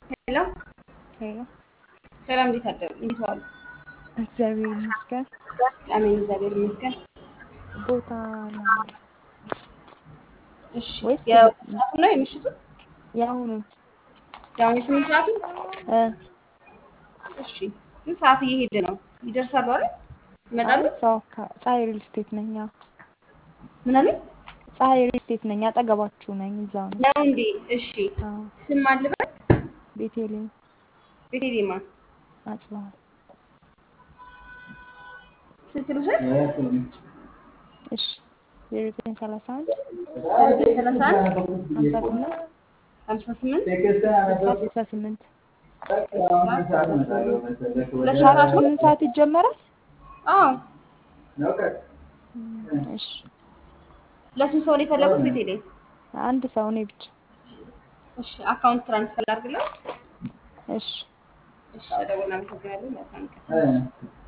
ሄሎ ሄሎ ሰላም፣ እንዴት አደሩ? እንዴት ዋሉ? እግዚአብሔር ይመስገን። አሜን፣ እግዚአብሔር ይመስገን። ቦታ ለማለት እሺ፣ ወይስ የሰዓቱ ነው የምሽቱ? የአሁኑ የአሁኑ ስምንት ሰዓቱ? እ እሺ፣ ግን ሰዓት እየሄደ ነው። ይደርሳሉ አይደል? ይመጣሉ? አይ ሰው አካ- ፀሐይ ሪል ስቴት ነኝ። አዎ ምን አለኝ? ፀሐይ ሪል ስቴት ነኝ። አጠገባችሁ ነኝ። እዛው ነው። ነው እንዴ? እሺ፣ አዎ ስም አልበል ቤቴሌም ቤቴሌማ አጽባል ስልክ ልውሰድ? እሺ ዜሮ ዘጠኝ ሰላሳ አንድ ዘጠኝ ሰላሳ አንድ ሀምሳ ስምንት ሀምሳ ስምንት ስልሳ ስልሳ ስምንት ሁለት ሻራ ሰዓት ነው? ስምንት ሰዓት ይጀመራል። አዎ። እም፣ እሺ ለስንት ሰው ነው የፈለጉት? ቤቴሌ አንድ ሰው እኔ ብቻ። እሺ፣ አካውንት ትራንስፈር አድርግለው። እሺ እሺ፣ ደውልና አመሰግናለሁ። መልካም ቀን።